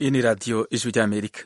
Iyi ni radiyo ijwi ry'amerika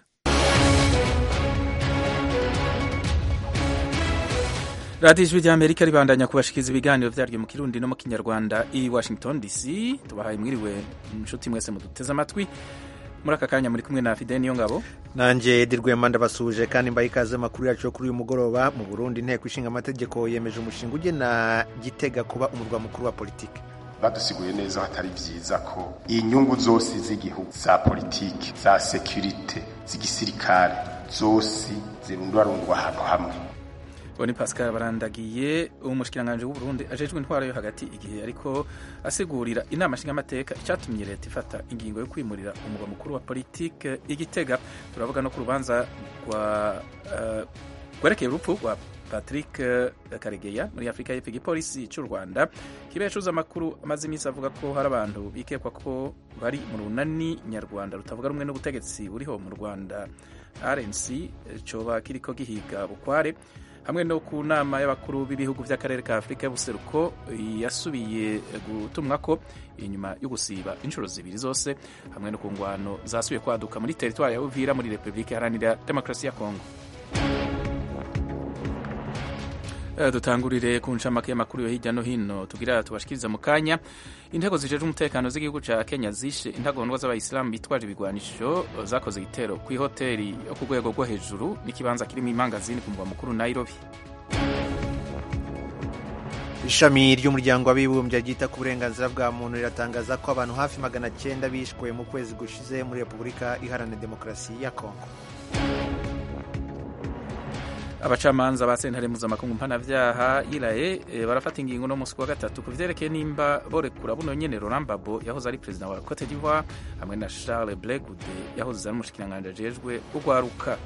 radiyo ijwi ry'amerika ribandanya kubashikiriza ibiganiro vyaryo mu kirundi no mu kinyarwanda i washington dc tubahaye mwiriwe inshuti mwese muduteze amatwi muri aka kanya muri kumwe na fide niyo ngabo nanjye dirwema ndabasuje kandi mbaye ikaze amakuru yacu yo kuri uyu mugoroba mu burundi inteko ishinga amategeko yemeje umushinga ugena gitega kuba umurwa mukuru wa politiki badusiguye neza hatari vyiza ko inyungu zose z'igihugu za politiki za sekirite z'igisirikare zose zirundwarundwa ahantu hamwe uwo ni pascal barandagiye umushikiranganji w'uburundi ajejwe intwaro yo hagati igihe ariko asigurira inama nshingamateka icyatumye leta ifata ingingo yo kwimurira umurwa mukuru wa politike igitega turavuga no ku rubanza rwa rwerekeye urupfu rwa patrick karegeya muri afurika y'epfo igipolisi cy'u rwanda kiba yacuze amakuru amaze iminsi avuga ko hari abantu bikekwa ko bari mu runani nyarwanda rutavuga rumwe n'ubutegetsi buriho mu rwanda rnc coba kiriko gihiga bukware hamwe no ku nama y'abakuru b'ibihugu by'akarere ka afurika y'ubuseruko yasubiye gutumwa ko inyuma yo gusiba inshuro zibiri zose hamwe no ku ngwano zasubiye kwaduka muri teritwari ya uvira muri repubulika iharanira demokarasi ya kongo dutangurire ku ncamake y'amakuru yo hirya no hino tugira tubashikiriza mu kanya intego zijeje umutekano z'igihugu ca kenya zishe intagondwa z'abayisilamu bitwaje ibigwanisho zakoze igitero ku ihoteli yo ku rwego rwo hejuru n'ikibanza kirimo imangazini ku murwa mukuru nairobi ishami ry'umuryango w'abibumbye ryita ku burenganzira bwa muntu riratangaza ko abantu hafi magana cyenda bishwe mu kwezi gushize muri repubulika iharanira demokarasi ya kongo abacamanza ba sentare mpuzamakungu mpanavyaha iraye e, barafata ingingo no musi wa gatatu ku vyerekeye nimba borekura buno nyene Laurent Gbagbo yahoze ari perezida wa Cote d'Ivoire hamwe na Charles Blé Goudé yahoze ari umushikiranganji ajejwe urwaruka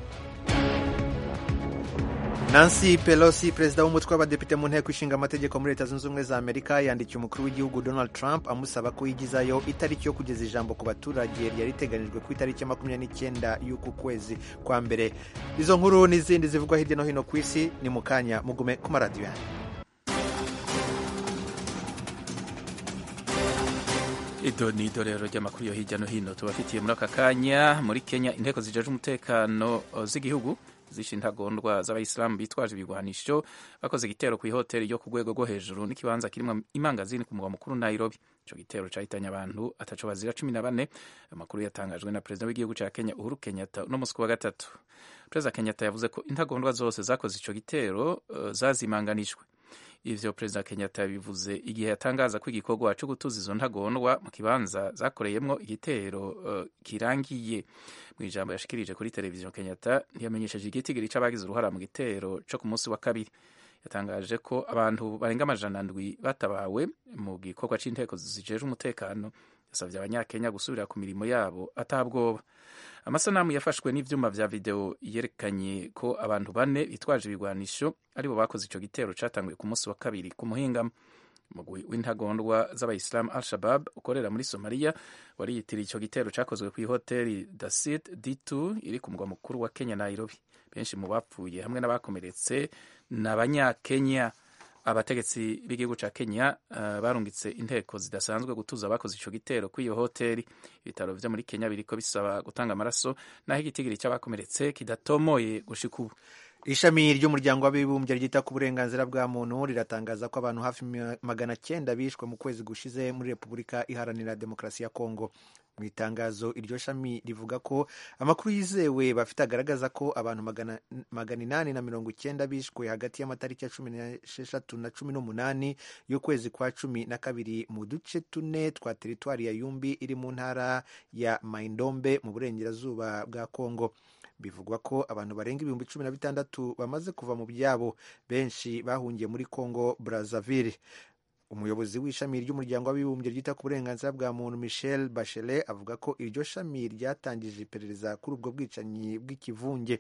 Nancy Pelosi perezida w'umutwe w'abadepite mu nteko ishinga amategeko muri leta zunze ubumwe za amerika yandikiye umukuru w'igihugu donald trump amusaba ko yigizayo itariki yo kugeza ijambo ku baturage ryari riteganyijwe ku itariki ya makumyabiri n'icyenda y'uku kwezi kwa mbere izo nkuru n'izindi zivugwa hirya no hino ku isi ni mu kanya mugume ku maradiyo yanyu ido ni idorero ry'amakuru yo hirya no hino tubafitiye muri aka kanya muri kenya inteko zijeje umutekano z'igihugu zishe intagondwa z'abayisilamu bitwaje ibigwanisho bakoze igitero ku ihoteli yo ku rwego rwo hejuru n'ikibanza kirimo imangazini ku murwa mukuru nairobi ico gitero cahitanye abantu ataco bazira cumi na bane amakuru yatangajwe na perezida w'igihugu ca kenya uhuru kenyatta uno musi wa gatatu perezida kenyatta yavuze ko intagondwa zose zakoze ico gitero uh, zazimanganijwe ivyo perezida kenyatta yabivuze igihe yatangaza ko igikorwa co gutuza izo ntagondwa mu kibanza zakoreyemwo igitero uh, kirangiye mu ijambo yashikirije kuri televiziyo kenyatta ntiyamenyesheje igitigiri c'abagize uruhara mu gitero co ku munsi wa kabiri yatangaje ko abantu barenga amajana ndwi batabawe mu gikorwa c'inteko zijejwe umutekano yasavye abanyakenya gusubira ku mirimo yabo atabwoba amasanamu yafashwe n'ivyuma vya video yerekanye ko abantu bane bitwaje ibigwanisho aribo bakoze ico gitero catanguye ku munsi wa kabiri ku muhingamo umugwi w'intagondwa z'abayisilamu al shabab ukorera muri somaliya wari yitiriye ico gitero cakozwe kw'ihoteli dasit d2 iri ku mugwa mukuru wa kenya nairobi benshi mu bapfuye hamwe n'abakomeretse ni abanyakenya abategetsi b'igihugu ca kenya uh, barungitse inteko zidasanzwe gutuza abakoze ico gitero kw'iyo hoteli ibitaro vyo muri kenya biriko bisaba gutanga amaraso naho igitigiri c'abakomeretse kidatomoye gushika ubu ishami ry'umuryango w'abibumbye ryita ku burenganzira bwa muntu riratangaza ko abantu hafi magana cyenda bishwe mu kwezi gushize muri repubulika iharanira demokarasi ya kongo mu itangazo iryo shami rivuga ko amakuru yizewe bafite agaragaza ko abantu magana inani na mirongo icyenda bishwe hagati y'amatariki ya cumi n'esheshatu na cumi n'umunani y'ukwezi kwa cumi na kabiri mu duce tune twa teritwari ya yumbi iri mu ntara ya maindombe mu burengerazuba bwa kongo bivugwa ko abantu barenga ibihumbi cumi na bitandatu bamaze kuva mu byabo benshi bahungiye muri congo brazzaville umuyobozi w'ishami ry'umuryango w'abibumbye ryita ku burenganzira bwa muntu michel bachelet avuga ko iryo shami ryatangije iperereza kuri ubwo bwicanyi bw'ikivunge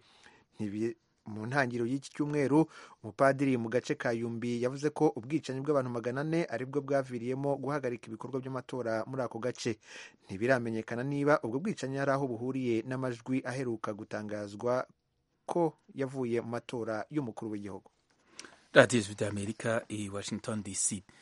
mu ntangiriro y'iki cyumweru umupadiri mu gace ka yumbi yavuze ko ubwicanyi bw'abantu magana ane aribwo bwaviriyemo guhagarika ibikorwa by'amatora muri ako gace ntibiramenyekana niba ubwo bwicanyi hari aho buhuriye n'amajwi aheruka gutangazwa ko yavuye mu matora y'umukuru w'igihugu radiyo ijwi ry'amerika i washington dc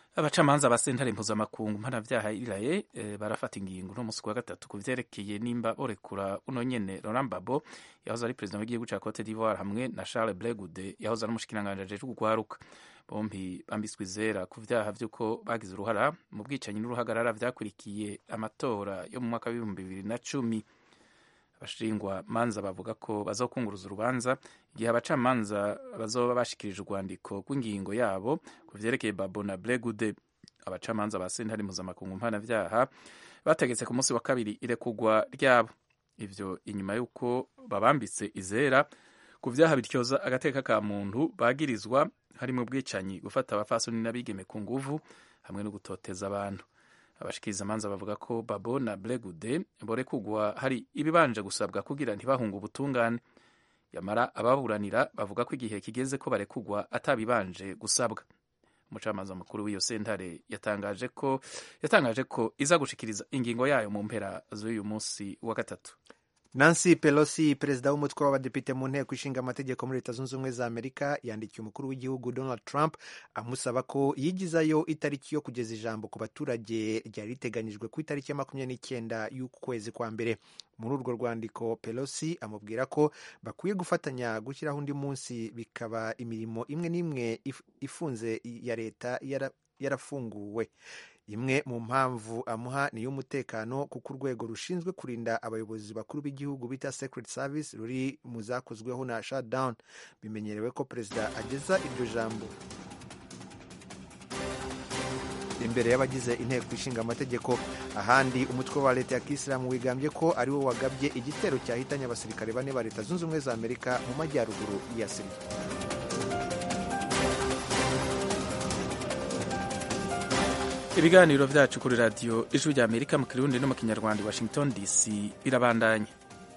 abacamanza ba sentare mpuzamakungu mpanavyaha iraye e, barafata ingingo no musi wa gatatu ku vyerekeye nimba borekura uno nyene Laurent Gbagbo yahoze ari perezida w'igihugu ca Cote d'Ivoire hamwe na Charles Blé Goudé yahoze ari umushikiranganji ajejwe kugwaruka bombi bambitswe izera ku vyaha vy'uko bagize uruhara mu bwicanyi n'uruhagarara vyakurikiye amatora yo mu mwaka w'ibihumbi bibiri na cumi abashingwa manza bavuga ko bazokunguruza urubanza igihe abacamanza bazoba bashikirije urwandiko rw'ingingo yabo ku vyerekeye Babo na Blé Goudé abacamanza ba sentare mpuzamakungu mpanavyaha bategetse ku munsi wa kabiri irekugwa ryabo ivyo inyuma y'uko babambitse izera ku vyaha bityoza agateka ka muntu bagirizwa harimo ubwicanyi gufata abafasoni n'abigeme ku nguvu hamwe no gutoteza abantu abashikiriza amanza bavuga ko Babo na Blé Goudé borekugwa hari ibibanje gusabwa kugira ntibahunge ubutungane yamara ababuranira bavuga ko igihe kigeze ko barekugwa atabibanje gusabwa umucamanza mukuru w'iyo sentare yatangaje ko yatangaje ko iza gushikiriza ingingo yayo mu mpera z'uyu munsi wa gatatu Nancy Pelosi perezida w'umutwe w'abadepite mu nteko ishinga amategeko muri leta zunze ubumwe za amerika yandikiye umukuru w'igihugu donald trump amusaba ko yigizayo itariki yo kugeza ijambo ku baturage ryari riteganyijwe ku itariki ya makumyabiri n'icyenda y'ukwezi kwa mbere muri urwo rwandiko pelosi amubwira ko bakwiye gufatanya gushyiraho undi munsi bikaba imirimo imwe n'imwe ifunze ya leta yarafunguwe imwe mu mpamvu amuha ni iy'umutekano kuko urwego rushinzwe kurinda abayobozi bakuru b'igihugu bita secret service ruri mu zakozweho na shutdown bimenyerewe ko perezida ageza iryo jambo imbere y'abagize inteko ishinga amategeko ahandi umutwe wa leta ya kisilamu wigambye ko ari wo wagabye igitero cyahitanye abasirikare bane ba leta zunze ubumwe za amerika mu majyaruguru ya siriya ibiganiro vyacu kuri radiyo ijwi rya amerika mu kirundi no mu kinyarwanda washington dc birabandanya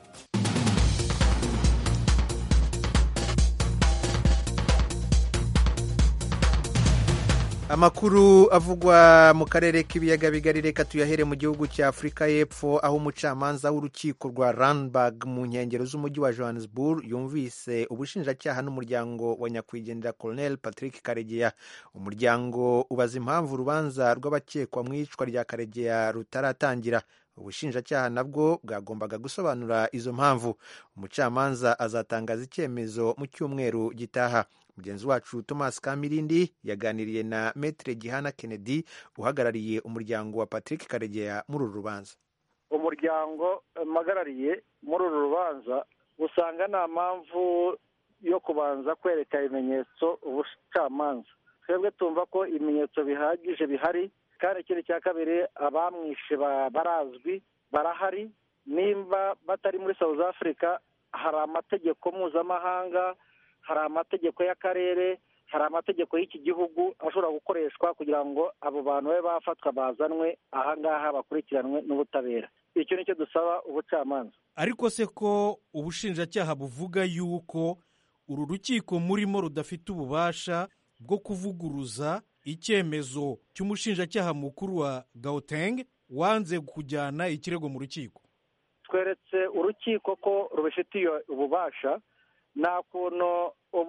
amakuru avugwa mu karere k'ibiyaga bigari reka tuyahere mu gihugu cya afurika y'epfo aho umucamanza w'urukiko rwa ranbag mu nkengero z'umujyi wa johannesburg yumvise ubushinjacyaha n'umuryango wa nyakwigendera colonel patrick karegeya umuryango ubaza impamvu urubanza rw'abakekwa mu iyicwa rya karegeya rutaratangira ubushinjacyaha nabwo bwagombaga gusobanura izo mpamvu umucamanza azatangaza icyemezo mu cyumweru gitaha mugenzi wacu thomas kamirindi yaganiriye na metre gihana kennedy uhagarariye umuryango wa patrick karegeya muri uru rubanza umuryango mpagarariye muri uru rubanza usanga nta mpamvu yo kubanza kwereka ibimenyetso ubucamanza twebwe tumva ko ibimenyetso bihagije bihari kandi ikindi cya kabiri abamwishe barazwi barahari nimba batari muri south africa hari amategeko mpuzamahanga hari amategeko y'akarere hari amategeko y'iki gihugu ashobora gukoreshwa kugira ngo abo bantu babe bafatwa bazanwe ahangaha bakurikiranwe n'ubutabera icyo ni cyo dusaba ubucamanza ariko se ko ubushinjacyaha buvuga yuko uru rukiko murimo rudafite ububasha bwo kuvuguruza icyemezo cy'umushinjacyaha mukuru wa gauteng wanze kujyana ikirego mu rukiko tweretse urukiko ko rubifitiye ububasha nta kuntu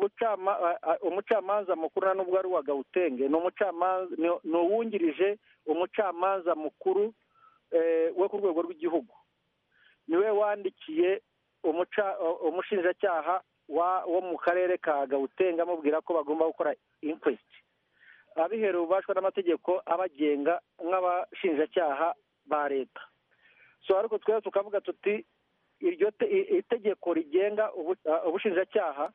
umucamanza mukuru nubwo ari uwa gawutenge ni uwungirije umucamanza mukuru we ku rwego rw'igihugu niwe wandikiye umushinjacyaha wo mu karere ka gawutenge amubwira ko bagomba gukora inkwesiti abiherewe ububashwa n'amategeko abagenga nk'abashinjacyaha ba leta so ariko twese tukavuga tuti iryo itegeko rigenga ubushinjacyaha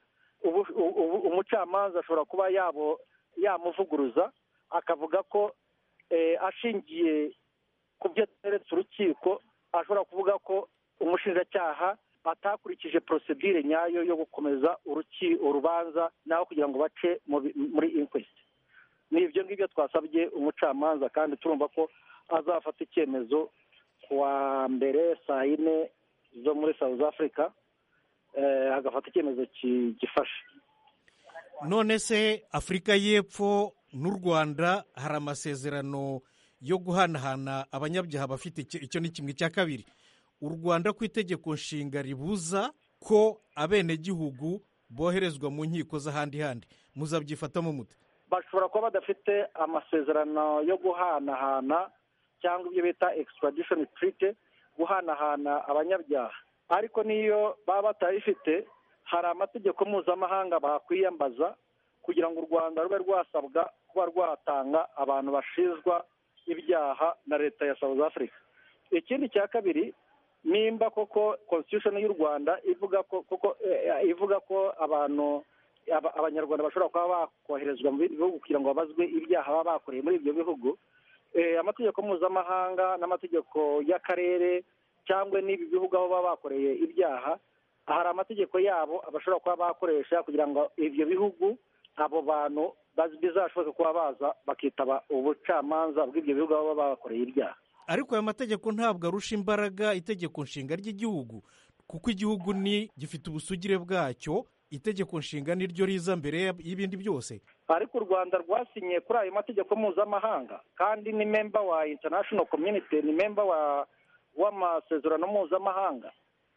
umucamanza ashobora kuba yamuvuguruza akavuga ko ashingiye ku byo ateretse urukiko ashobora kuvuga ko umushinjacyaha atakurikije porosedire nyayo yo gukomeza urubanza naho kugira ngo bace muri inkwesiti ni ibyo ngibyo twasabye umucamanza kandi turumva ko azafata icyemezo ku wa mbere saa yine zo muri south africa agafata icyemezo gifashe none se afurika y'epfo n'u rwanda hari amasezerano yo guhanahana abanyabyaha bafite icyo ni kimwe cya kabiri u rwanda ku itegeko nshinga ribuza ko abenegihugu boherezwa mu nkiko z'ahandi handi muzabyifatamo mute bashobora kuba badafite amasezerano yo guhanahana cyangwa ibyo bita extradition treaty guhanahana abanyabyaha ariko n'iyo baba batayifite hari amategeko mpuzamahanga bakwiyambaza kugira ngo u rwanda rube rwasabwa kuba rwatanga abantu bashinjwa ibyaha na leta ya south africa ikindi cya kabiri nimba koko constitution y'u rwanda ivuga ko koko ivuga ko abantu abanyarwanda bashobora kuba bakoherezwa mu bindi bihugu kugira ngo babazwe ibyaha baba bakoreye muri ibyo bihugu amategeko mpuzamahanga n'amategeko y'akarere cyangwa n'ibi bihugu aho baba bakoreye ibyaha hari amategeko yabo bashobora kuba bakoresha kugira ngo ibyo bihugu abo bantu bizashoboke kuba baza bakitaba ubucamanza bw'ibyo bihugu aho baba bakoreye ibyaha ariko aya mategeko ntabwo arusha imbaraga itegeko nshinga ry'igihugu kuko igihugu ni gifite ubusugire bwacyo itegeko nshinga niryo riza mbere y'ibindi byose ariko u rwanda rwasinye kuri ayo mategeko mpuzamahanga kandi ni memba wa international community ni memba wa w'amasezerano mpuzamahanga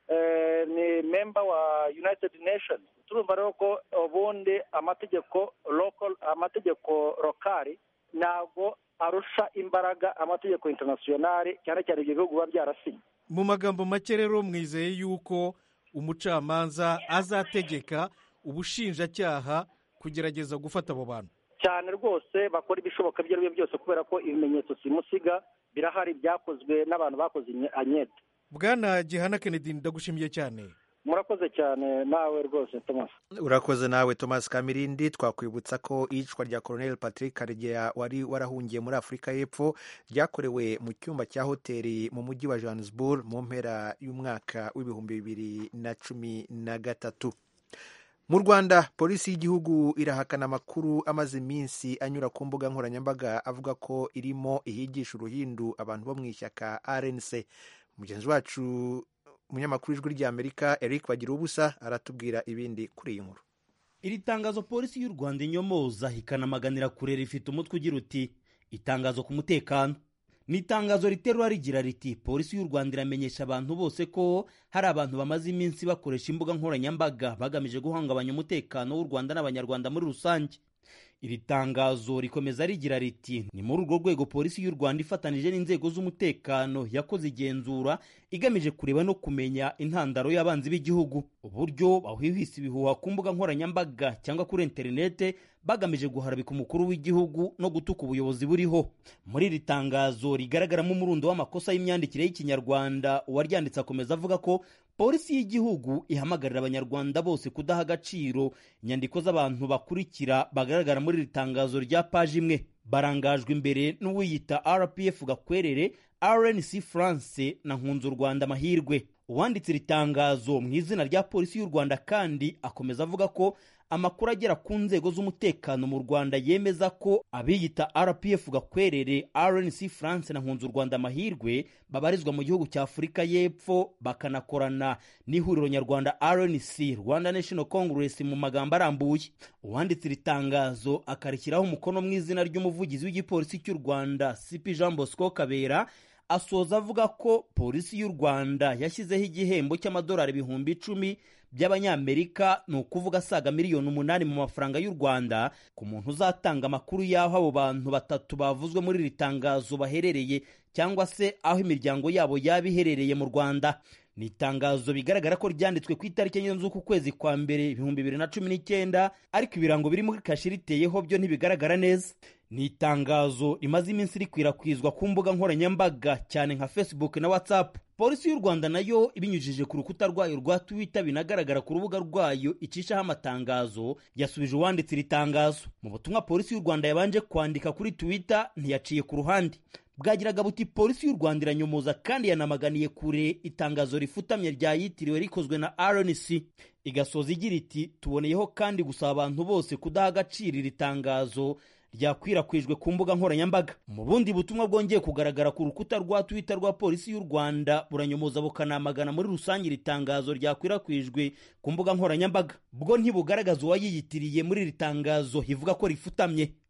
ni memba wa united nations turumva rero ko ubundi amategeko local amategeko lokali ntabwo arusha imbaraga amategeko internationale cyane cyane ibyo bihugu biba byarasinye mu magambo make rero mwizeye yuko umucamanza azategeka ubushinjacyaha kugerageza gufata abo bantu cyane rwose bakora ibishoboka ibyo ari byo byose kubera ko ibimenyetso simusiga birahari byakozwe n'abantu bakoze anyete bwana gihana kennedy ndagushimiye cyane murakoze cyane nawe rwose thomas urakoze nawe thomas kamirindi twakwibutsa ko iyicwa rya colonel patrick karegeya wari warahungiye muri afurika y'epfo ryakorewe mu cyumba cya hoteli mu mujyi wa johannesburg mu mpera y'umwaka w'ibihumbi bibiri na cumi na gatatu mu rwanda polisi y'igihugu irahakana amakuru amaze iminsi anyura ku mbuga nkoranyambaga avuga ko irimo ihigisha uruhindu abantu bo mu ishyaka rnc mugenzi wacu umunyamakuru w'ijwi ry'amerika eric bagira ubusa aratubwira ibindi kuri iyi nkuru iri tangazo polisi y'u rwanda inyomoza ikanamaganira kure rifite umutwe ugira uti itangazo ku mutekano ni itangazo riterura rigira riti polisi y'u rwanda iramenyesha abantu bose ko hari abantu bamaze iminsi bakoresha imbuga nkoranyambaga bagamije guhungabanya umutekano w'u rwanda n'abanyarwanda muri rusange iri tangazo rikomeza rigira riti ni muri urwo rwego polisi y'u rwanda ifatanije n'inzego z'umutekano yakoze igenzura igamije kureba no kumenya intandaro y'abanzi b'igihugu uburyo bahwihwisa ibihuha ku mbuga nkoranyambaga cyangwa kuri interinete bagamije guharabika umukuru w'igihugu no gutuka ubuyobozi buriho muri iri tangazo rigaragaramo umurundo w'amakosa y'imyandikire y'ikinyarwanda uwaryanditse akomeza avuga ko polisi y'igihugu ihamagarira abanyarwanda bose kudaha agaciro inyandiko z'abantu bakurikira bagaragara muri iri tangazo rya paji imwe barangajwe imbere n'uwiyita rpf gakwerere rnc france na nkunzu rwanda amahirwe uwanditse iri tangazo mu izina rya polisi y'u rwanda kandi akomeza avuga ko amakuru agera ku nzego z'umutekano mu rwanda yemeza ko abiyita rpf gakwerere rnc france na nkunzu rwanda amahirwe babarizwa mu gihugu cya afurika y'epfo bakanakorana n'ihuriro nyarwanda rnc rwanda national congress mu magambo arambuye uwanditse iri tangazo akarishyiraho umukono mu izina ry'umuvugizi w'igipolisi cy'u rwanda cp jean bosco kabera asoza avuga ko polisi y'u rwanda yashyizeho igihembo cy'amadolari ibihumbi icumi by'abanyamerika ni ukuvuga asaga miliyoni umunani mu mafaranga y'u rwanda ku muntu uzatanga amakuru y'aho abo bantu batatu bavuzwe muri iri tangazo baherereye cyangwa se aho imiryango yabo yaba iherereye mu rwanda ni itangazo bigaragara ko ryanditswe ku itariki enye z'uku kwezi kwa mbere ibihumbi bibiri na cumi n'icyenda ariko ibirango biri muri kashi riteyeho byo ntibigaragara neza ni itangazo rimaze iminsi rikwirakwizwa ku mbuga nkoranyambaga cyane nka facebook na whatsapp polisi y'u rwanda nayo ibinyujije ku rukuta rwayo rwa twitter binagaragara ku rubuga rwayo icishaho amatangazo yasubije uwanditse iri tangazo mu butumwa polisi y'u rwanda yabanje kwandika kuri twitter ntiyaciye ku ruhande bwagiraga buti polisi y'u rwanda iranyomoza kandi yanamaganiye kure itangazo rifutamye ryayitiriwe rikozwe na rnc igasoza igira iti tuboneyeho kandi gusaba abantu bose kudaha agaciro iri tangazo ryakwirakwijwe ku mbuga nkoranyambaga mu bundi butumwa bwongeye kugaragara ku rukuta rwa twitter rwa polisi y'u rwanda buranyomoza bukanamagana muri rusange iri tangazo ryakwirakwijwe ku mbuga nkoranyambaga bwo ntibugaragaza uwayiyitiriye muri iri tangazo ivuga ko rifutamye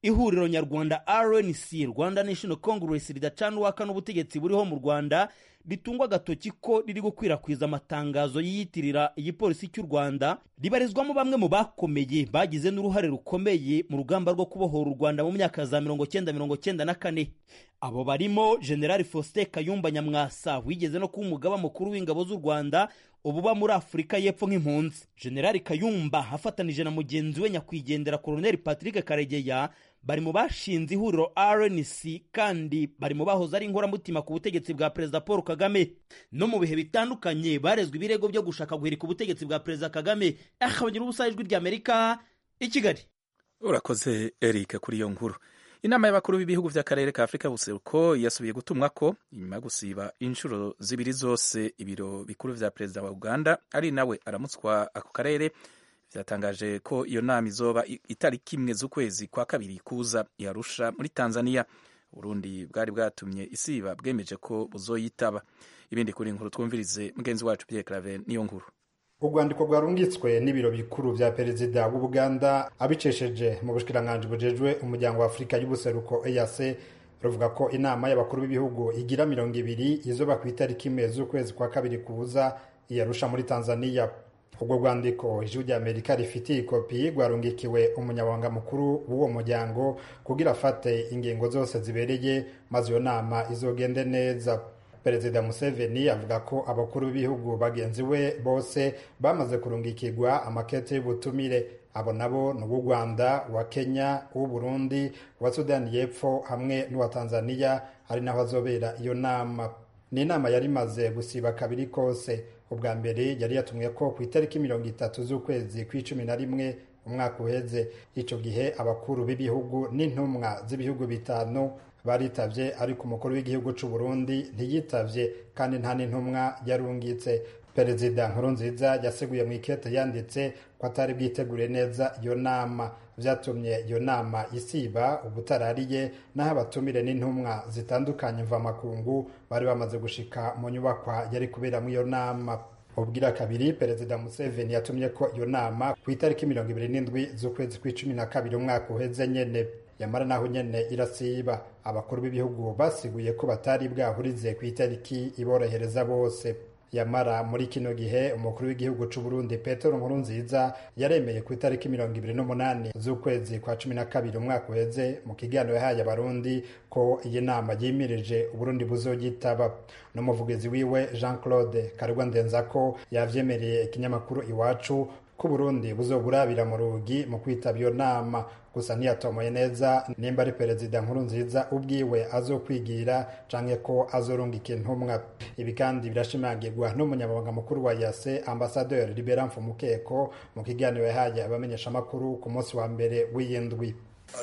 ihuriro nyarwanda rnc rwanda national congress ridacana uwaka n'ubutegetsi buriho mu rwanda ritungwa agatoki ko riri gukwirakwiza amatangazo yiyitirira igipolisi cy'u rwanda ribarizwamo bamwe mu bakomeye bagize n'uruhare rukomeye mu rugamba rwo kubohora u rwanda mu myaka za mirongo cyenda mirongo cyenda na kane abo barimo generali faustin kayumba nyamwasa wigeze no kuba umugaba mukuru w'ingabo z'u rwanda ububa muri afurika y'epfo nk'impunzi generali kayumba afatanije na mugenzi we nyakwigendera koloneli patrick karegeya bari mu bashinze ihuriro rnc kandi bari mu bahoze ari inkoramutima ku butegetsi bwa perezida paul kagame no mu bihe bitandukanye barezwe ibirego byo gushaka guhirika ubutegetsi bwa perezida kagame akabagira ubusa ijwi ry'amerika i kigali urakoze eric kuri iyo nkuru inama y'abakuru b'ibihugu by'akarere ka afurika buseruko yasubiye gutumwa ko inyuma yo gusiba inshuro zibiri zose ibiro bikuru vya perezida wa uganda ari nawe aramutswa ako karere vyatangaje ko iyo nama izoba itariki imwe z'ukwezi kwa kabiri kuza yarusha muri tanzania uburundi bwari bwatumye isiba bwemeje ko buzoyitaba ibindi kuri inkuru twumvirize mugenzi wacu pierre claver niyo nkuru urwandiko rwarungitswe n'ibiro bikuru vya perezida w'ubuganda abicesheje mu bushikiranganji bujejwe umuryango wa afurika y'ubuseruko eac ruvuga ko inama y'abakuru b'ibihugu igira mirongo ibiri izoba ku itariki imwe z'ukwezi kwa kabiri kuza iyarusha muri tanzania ubwo rwandiko ijwi rya amerika rifitiye ikopi rwarungikiwe umunyabanga mukuru w'uwo muryango kugira afate ingingo zose zibereye maze iyo nama izogende neza perezida museveni avuga ko abakuru b'ibihugu bagenzi we bose bamaze kurungikirwa amakete y'ubutumire abo nabo ni uw'u rwanda uwa kenya uw'u burundi uwa sudani y'epfo hamwe n'uwa tanzania ari naho azobera iyo nama ni inama yari imaze gusiba kabiri kose ubwa mbere yari yatumwe ko ku itariki mirongo itatu z'ukwezi kw'icumi na rimwe umwaka uheze icyo gihe abakuru b'ibihugu n'intumwa z'ibihugu bitanu baritavye ariko umukuru w'igihugu c'u Burundi ntiyitavye kandi nta n'intumwa yarungitse perezida nkurunziza yaseguye mu ikete yanditse ko atari bwitegure neza iyo nama vyatumye iyo nama isiba ubutarariye naho abatumire n'intumwa zitandukanye mvamakungu bari bamaze gushika mu nyubakwa yari kuberamwo iyo nama ubwira kabiri perezida museveni yatumye ko iyo nama ku itariki mirongo ibiri n'indwi z'ukwezi kw'icumi na kabiri umwaka uheze nyene yamara naho nyene irasiba abakuru b'ibihugu basiguye ko batari bwahurize ku itariki iborohereza bose yamara muri kino gihe umukuru w'igihugu c'u Burundi Petero Nkurunziza yaremeye ku itariki mirongo ibiri n'umunani z'ukwezi kwa cumi na kabiri umwaka uheze mu kiganiro yahaye abarundi ko iyi nama yimirije uburundi buzogitaba n'umuvugizi wiwe Jean Claude Karugwa Ndenzako yavyemereye ikinyamakuru iwacu ko Burundi buzoburabira mu rugi mu kwitaba iyo nama gusa ntiyatomoye neza nimba ari perezida nkuru nziza ubwiwe azokwigira canke ko azorungika intumwa ibi kandi birashimangirwa n'umunyamabanga mukuru wa yase ambasaderi libera mfumukeko mu kiganiro yahaye abamenyeshamakuru ku munsi wa mbere w'iyindwi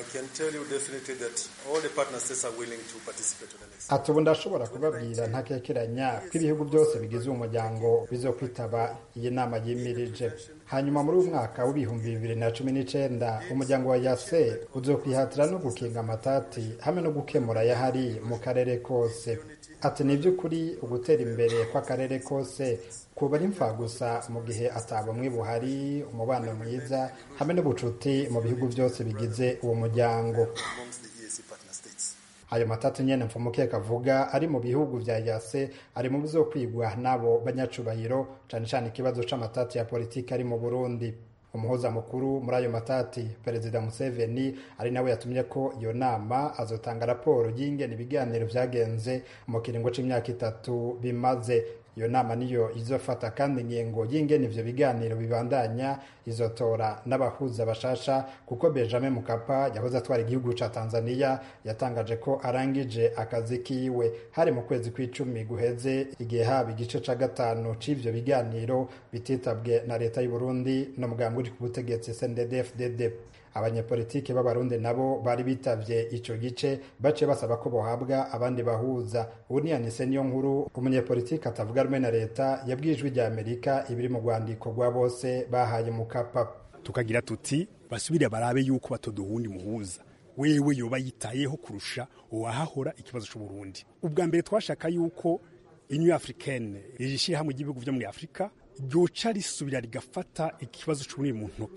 ati ubu ndashobora kubabwira ntakekeranya ko ibihugu byose bigize uwo muryango bizokwitaba iyi nama yimirije hanyuma muri uyu mwaka w'ibihumbi bibiri na cumi n'icenda umuryango wa yase uzokwihatira no gukinga amatati hamwe no gukemura yahari mu karere kose ati ni by'ukuri ugutera imbere kw'akarere kose kuba ari gusa mu gihe atabumwe buhari umubano mwiza hamwe n'ubucuti mu bihugu byose bigize uwo muryango ayo matatu nyene mfumukeka avuga ari mu bihugu vya yase ari mu bizokwigwa n'abo banyacubahiro cane cane ikibazo c'amatati ya politiki ari mu burundi umuhuza mukuru muri ayo matati perezida museveni ari nawe yatumye ko iyo nama azotanga raporo y'ingene ibiganiro vyagenze mu kiringo c'imyaka itatu bimaze iyo nama niyo izofata kandi ingingo y'ingene ivyo biganiro bibandanya izotora n'abahuza bashasha kuko benjamin mukapa yahoze atwara igihugu ca tanzania yatangaje ko arangije akazi kiwe hari mu kwezi kw'icumi guheze igihe haba igice ca gatanu c'ivyo biganiro bititabwe na leta y'uburundi no mugambwe uri ku butegetsi cndd abanyepolitiki b'abarundi nabo bari bitavye ico gice baciye basaba ko bohabwa abandi bahuza ubu niyanise niyo nkuru umunyepolitiki atavuga rumwe na leta yabwiye ijwi rya amerika ibiri mu rwandiko rwa bose bahaye mukapa tukagira tuti basubire barabe yuko batoduhundi muhuza wewe yoba yitayeho kurusha uwahahora ikibazo c'uburundi ubwa mbere twashaka yuko union africaine iri shirahamwe ry'ibihugu vyo muri afurika ryoca risubira rigafata ikibazo c'uburundi mu ntoke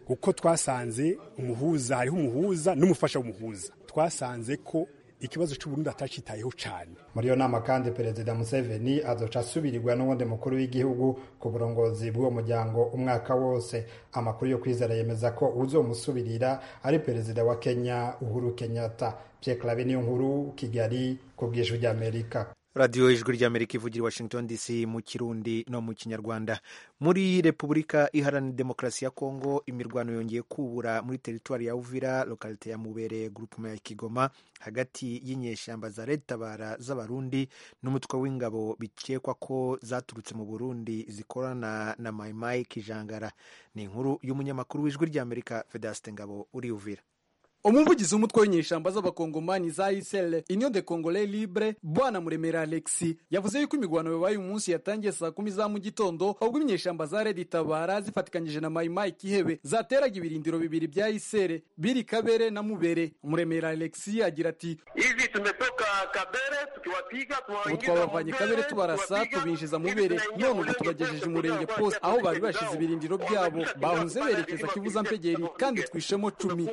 kuko twasanze umuhuza hariho umuhuza n'umufasha w'umuhuza twasanze ko ikibazo cy'uburundi atacitayeho cyane muri iyo nama kandi perezida museveni azoca asubirirwa n'uwundi mukuru w'igihugu ku burongozi bw'uwo muryango umwaka wose amakuru yo kwizera yemeza ko uzomusubirira ari perezida wa kenya uhuru kenyatta pierre clave niyo nkuru kigali ku bw'ijwi ry'amerika radiyo ijwi ry'amerika ivugira i washington dc mu kirundi no mu kinyarwanda muri repubulika iharanira demokarasi ya kongo imirwano yongeye kubura muri teritwari ya uvira lokalite ya mubere grupuma ya kigoma hagati y'inyeshyamba za leta tabara z'abarundi n'umutwe w'ingabo bikekwa ko zaturutse mu burundi zikorana na mayimayi kijangara ni inkuru y'umunyamakuru w'ijwi ry'amerika fedasite ngabo uri uvira umuvugizi w'umutwe w'inyeshamba z'abakongomani za isl union de congolais libre bwana muremera alexi yavuze yuko imigwano yabaye umunsi yatangiye saa kumi za mu gitondo ahubwo inyeshamba za redi tabara zifatikanyije na mayimayi kihebe zateraga ibirindiro bibiri bya isere biri kabere na mubere muremera alexi agira ati hivi tumetoka kabere tukiwapiga ubu twabavanye kabere tubarasa tubinjiza mubere none ubu tubagejeje umurenge poste aho bari bashize ibirindiro byabo bahunze berekeza kivuza mpegeri kandi twishemo cumi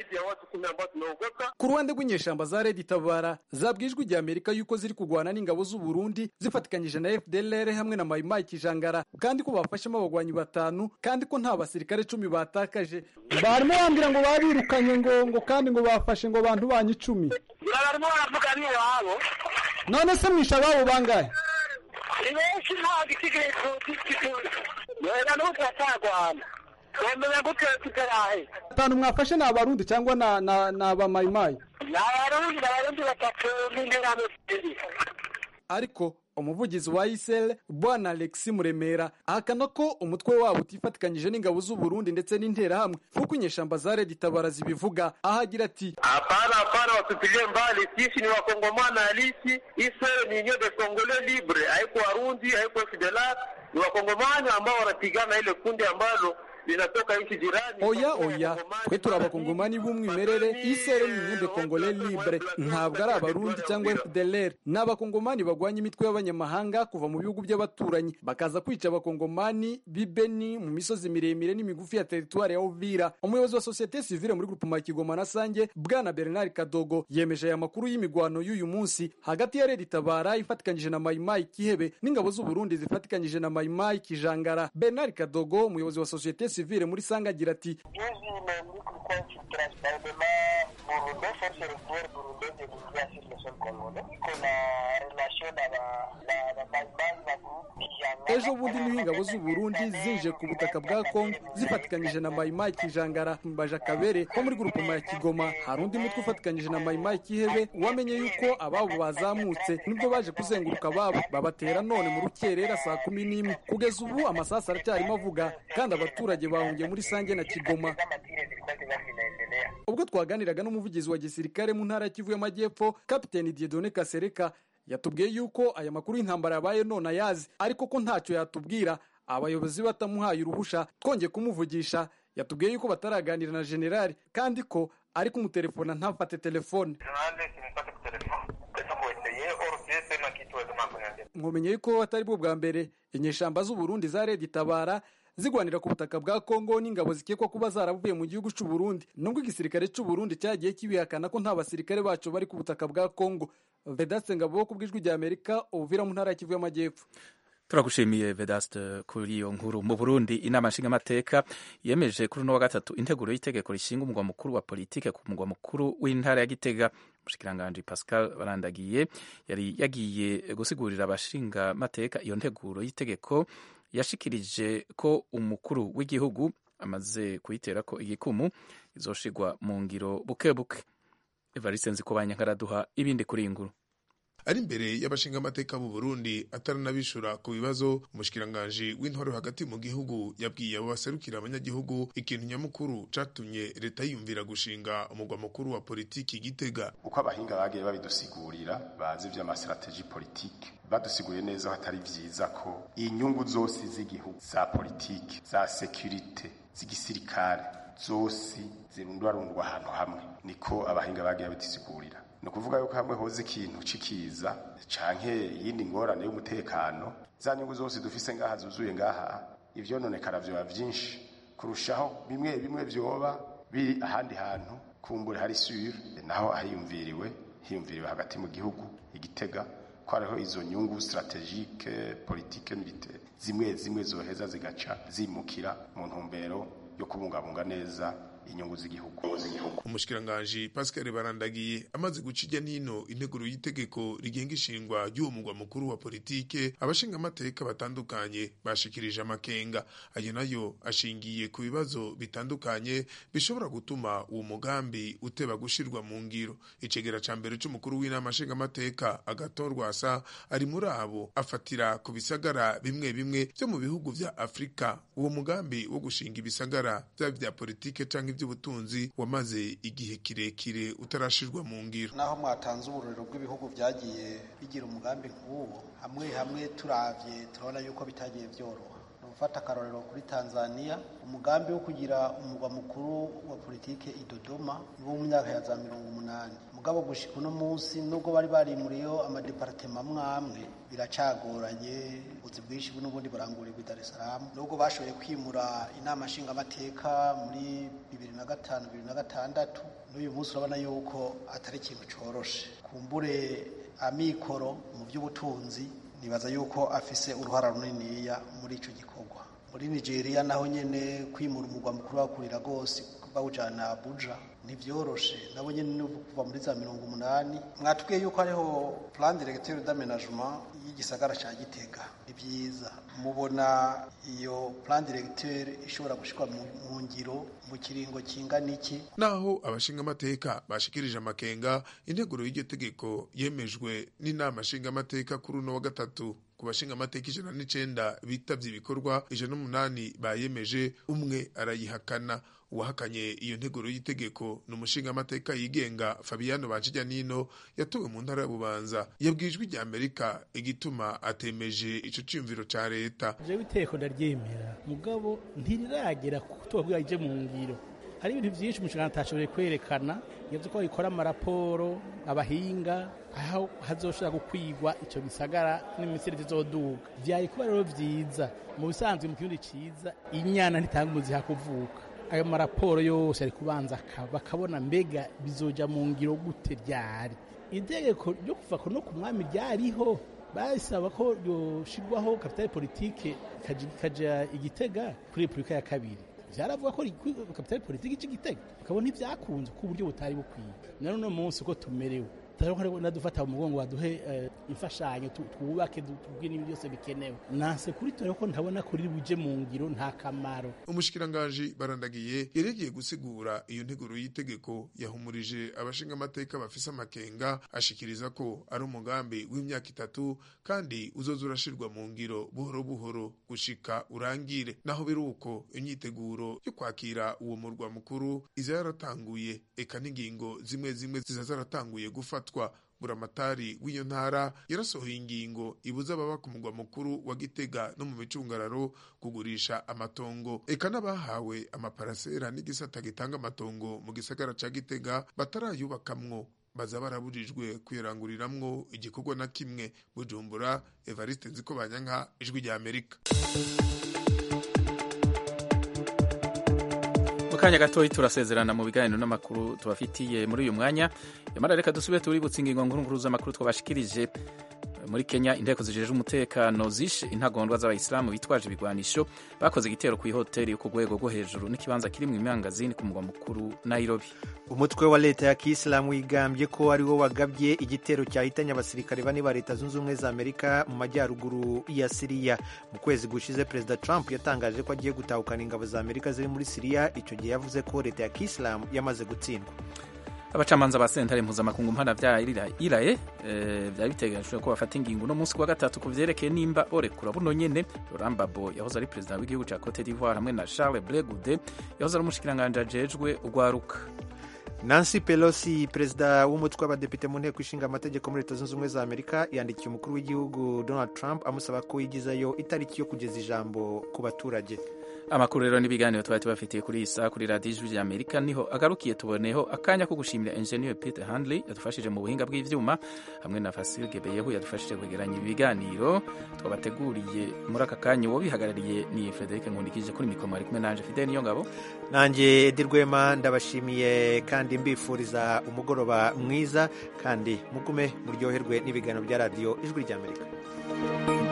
ku ruhande rw'inyeshamba za redi tabara zabwiye ijwi rya amerika yuko ziri kurwana n'ingabo z'u Burundi zifatikanyije na fdlr hamwe na mayimayi kijangara kandi ko bafashemo abagwanyi batanu kandi ko nta basirikare cumi batakaje barimo bambwira ngo babirukanye ngo ngo kandi ngo bafashe ngo abantu banyu icumi barimo baravuga n'iwabo none se mwisha ababo bangahe ni benshi nta gitekerezo cy'ikigo wenda n'ubu turatagwana wemenya gute tutarahe batanu mwafashe ni abarundi cyangwa na na na abamayimayi ni abarundi abarundi batatu n'interahamwe ebyiri ariko umuvugizi wa isl bwana alexi muremera ahakana ko umutwe wabo utifatikanyije n'ingabo z'u Burundi ndetse n'interahamwe nk'uko inyeshamba za redi tabara zibivuga aho agira ati hapana hapana watupilie mbali sisi ni wakongomana halisi isl ni union de congolais libre haiko warundi haiko fdlr ni wakongomani ambao wanapigana ile kundi ambalo linatoka nchi jirani oya oya twe turi abakongomani b'umwimerere isere ni union de congolais libre ntabwo ari abarundi cyangwa fdlr ni abakongomani bagwanya imitwe y'abanyamahanga kuva mu bihugu by'abaturanyi bakaza kwica abakongomani b'ibeni mu misozi miremire n'imigufi ya teritwari ya uvira umuyobozi wa sosiyete sivile muri grupema ya kigoma na sange bwana bernard kadogo yemeje aya makuru y'imigwano y'uyu munsi hagati ya redi tabara ifatikanyije na mayimayi kihebe n'ingabo z'u Burundi zifatikanyije na mayimayi kijangara bernard kadogo umuyobozi wa sosiyete sivile muri sanga agira ati ejo bundi niho ingabo z'u Burundi zinje ku butaka bwa Kongo zifatikanyije na mayimayi kijangara mbaja kabere ko muri grupema ya kigoma hari undi mutwe ufatikanyije na mayimayi kihebe wamenye yuko ababo bazamutse nibwo baje kuzenguruka ababo babatera none mu rukerera saa kumi n'imwe kugeza ubu amasasu aracyarimo avuga kandi abaturage bahungiye muri sange na kigoma ubwo twaganiraga n'umuvugizi wa gisirikare mu ntara ya kivu y'amajyepfo kapiteni diedone kasereka yatubwiye yuko aya makuru y'intambara yabaye none ayazi ariko ko ntacyo yatubwira abayobozi batamuhaye uruhusha twongeye kumuvugisha yatubwiye yuko bataraganira na generali kandi ko ari kumutelefona ntafate telefone mwomenye yuko atari bwo bwa mbere inyeshamba z'u Burundi za redi tabara zigwanira ku butaka bwa Kongo n'ingabo zikekwa kuba zaravuye mu gihugu cy'u Burundi nubwo igisirikare cy'u Burundi cyagiye kibihakana ko nta basirikare bacu bari ku butaka bwa Kongo Vedaste Ngabo ku bw'ijwi rya Amerika ubuvira mu ntara ya Kivu y'Amajyepfo turagushimiye vedaste kuri iyo nkuru mu burundi inama nshingamateka yemeje kuri uno wa gatatu integuro y'itegeko rishinga umugwa mukuru wa politike ku mugwa mukuru w'intara ya gitega umushikiranganji pascal barandagiye yari yagiye gusigurira abashingamateka iyo nteguro y'itegeko yashikirije ko umukuru w'igihugu amaze kuyitera ko igikumu izoshigwa mu ngiro buke buke evariste nzikobanya nkaraduha ibindi kuri iyi nkuru ari imbere y'abashingamateka b'u Burundi ataranabishura ku bibazo umushikiranganji w'intwaro hagati mu gihugu yabwiye abo baserukira abanyagihugu ikintu nyamukuru catumye leta yiyumvira gushinga umugwa mukuru wa politiki gitega uko abahinga bagiye babidusigurira bazi ivy'amasitrategi politiki badusiguriye neza ko atari vyiza ko inyungu zose z'igihugu za politiki za sekirite z'igisirikare zose zirundwarundwa ahantu hamwe niko abahinga bagiye babidusigurira ni ukuvuga yuko hamwe hoze ikintu cikiza canke iyindi ngorane y'umutekano za nyungu zose dufise ngaha zuzuye ngaha ivyononekara vyoba vyinshi kurushaho bimwe bimwe vyoba biri ahandi hantu kumbure hari sure naho ahiyumviriwe hiyumviriwe hagati mu gihugu igitega ko hariho izo nyungu strategique politique militaire zimwe zimwe zoheza zigaca zimukira mu ntumbero yo kubungabunga neza inyungu z'igihugu umushikiranganji pascal barandagiye amaze guca ijya n'ino integuro y'itegeko rigenga ishingwa ry'uwo mugwa mukuru wa politike abashinga amateka batandukanye bashikirije amakenga ayo nayo ashingiye ku bibazo bitandukanye bishobora gutuma uwo mugambi uteba gushirwa mu ngiro icegera ca mbere c'umukuru w'inama nshingamateka agatorwasa ari muri abo afatira ku bisagara bimwe bimwe vyo mu bihugu vya afurika uwo mugambi wo gushinga ibisagara vyaba vya politike canke iby'ubutunzi wamaze igihe kirekire utarashirwa mu ngiro naho mwatanze uburorero bw'ibihugu byagiye bigira umugambi nk'uwo hamwe hamwe turavye turabona yuko bitagiye byoroha ni ugufata akarorero kuri tanzania umugambi wo kugira umugwa mukuru wa politike i dodoma ni wo mu myaka ya za mirongo umunani mugabo gushika uno munsi nubwo bari barimuriyeho amadeparatema amwe amwe biracagoranye ubuzi bwinshi n'ubundi burangurirwa i dar es salaam nubwo bashoboye kwimura inama nshingamateka muri bibiri na gatanu bibiri na gatandatu n'uyu munsi urabona yuko atari ikintu coroshe kumbure amikoro mu by'ubutunzi nibaza yuko afise uruhara runiniya muri ico gikorwa muri nigeria naho nyene kwimura umugwa mukuru bakurira rwose bawujana abuja ntibyoroshe nabo nyene no kuva muri za mirongo umunani mwatubwiye yuko hariho plan directeur d'aménagement y'igisagara ca gitega ni vyiza mubona iyo plan directeur ishobora gushikwa mu ngiro mu kiringo kingana iki naho abashingamateka bashikirije amakenga integuro y'iryo tegeko yemejwe n'inama nshingamateka kuri uno wa gatatu ku bashingamateka ijana n'icenda bitavye ibikorwa ijana n'umunani bayemeje umwe arayihakana uwahakanye iyo nteguro y'itegeko ni umushingamateka yigenga fabiano banshijyanino yatowe mu ntara ya bubanza yabwijwe rya amerika igituma atemeje ico ciyumviro ca leta jewe iteko ndaryemera mugabo ntiriragera kutubabwira ije mu ngiro hari ibintu vyinshi umushinga atashoboye kwerekana yavuze ko ikora amaraporo abahinga aho hazoshobora gukwigwa ico gisagara n'imisiri zizoduga vyaye kuba rero vyiza mu bisanzwe mu kirundi ciza inyana ntitanga umuziha kuvuka ayo maraporo yose ari kubanza bakabona mbega bizoja mu ngiro gute ryari itegeko ryo kuva no ku mwami ryariho basaba ko yoshirwaho kapitale politike ikaja igitega kuri repubulika ya kabiri vyaravuga ko kapitale politike ica igitega ukabona ivyakunze ku buryo butari bukwiye none uno munsi uko tumerewe nadufata mu mugongo baduhe imfashanyo twubake tubwire n'ibintu byose bikenewe nanse kuri tore ko ntabona kuri buje mu ngiro nta kamaro umushikiranganji barandagiye yaregeye gusigura iyo nteguro y'itegeko yahumurije abashingamateka bafise amakenga ashikiriza ko ari umugambi w'imyaka itatu kandi uzoza urashirwa mu ngiro buhoro buhoro gushika urangire naho biri uko imyiteguro yo kwakira uwo murwa mukuru iza yaratanguye eka n'ingingo zimwe zimwe ziza zaratanguye gufatwa buramatari w'iyo ntara yarasohoye ingingo ibuza ababa ku mugwa mukuru wa gitega no mu micungararo kugurisha amatongo eka n'abahawe amaparasera n'igisata gitanga amatongo mu gisagara ca gitega batarayubakamwo baza barabujijwe kuyaranguriramwo igikorwa na kimwe bujumbura evariste nziko banyanka ijwi rya amerika kanya gatoyi turasezerana mu biganiro n'amakuru tubafitiye muri uyu mwanya yamara reka dusubire tuributsa ingingo nkuru z'amakuru twabashikirije muri kenya inteko zijeje umutekano zishe intagondwa z'abayisilamu bitwaje ibigwanisho bakoze igitero ku ihoteli yo ku rwego rwo hejuru n'ikibanza kiri mu imangazini ku mugwa mukuru nairobi umutwe wa leta ya kisilamu wigambye ko ari wo wagabye igitero cyahitanye abasirikare bane ba leta zunze ubumwe za amerika mu majyaruguru ya siriya mu kwezi gushize perezida trump yatangaje ko agiye gutahukana ingabo za amerika ziri muri siriya icyo gihe yavuze ko leta ya kisilamu yamaze gutsindwa abacamanza ba sentare mpuzamakungu mpana vya iraye vyari biteganyijwe ko bafata ingingo uno munsi wa gatatu ku vyerekeye nimba orekura buno nyene Laurent Gbagbo yahoze ari perezida w'igihugu ca Cote d'Ivoire hamwe na Charles Ble Goude yahoze ari umushikiranganji ajejwe urwaruka nancy pelosi perezida w'umutwe w'abadepite mu nteko ishinga amategeko muri leta zunze ubumwe za amerika yandikiye umukuru w'igihugu donald trump amusaba ko yigizayo itariki yo kugeza ijambo ku baturage amakuru rero n'ibiganiro twari tubafitiye kuri iyi saha kuri radiyo ijwi ry'amerika niho agarukiye tuboneho akanya ko gushimira enjeniyeri peter handley yadufashije mu buhinga bw'ibyuma hamwe na fasil gebeyehu yadufashije kwegeranya ibiganiro twabateguriye muri aka kanya uwo bihagarariye ni frederic nkundikije kuri mikoro ari kumwe nanje fidel niyo ngabo nanjye edi rwema ndabashimiye kandi mbifuriza umugoroba mwiza kandi mugume muryoherwe n'ibiganiro bya radiyo ijwi ry'amerika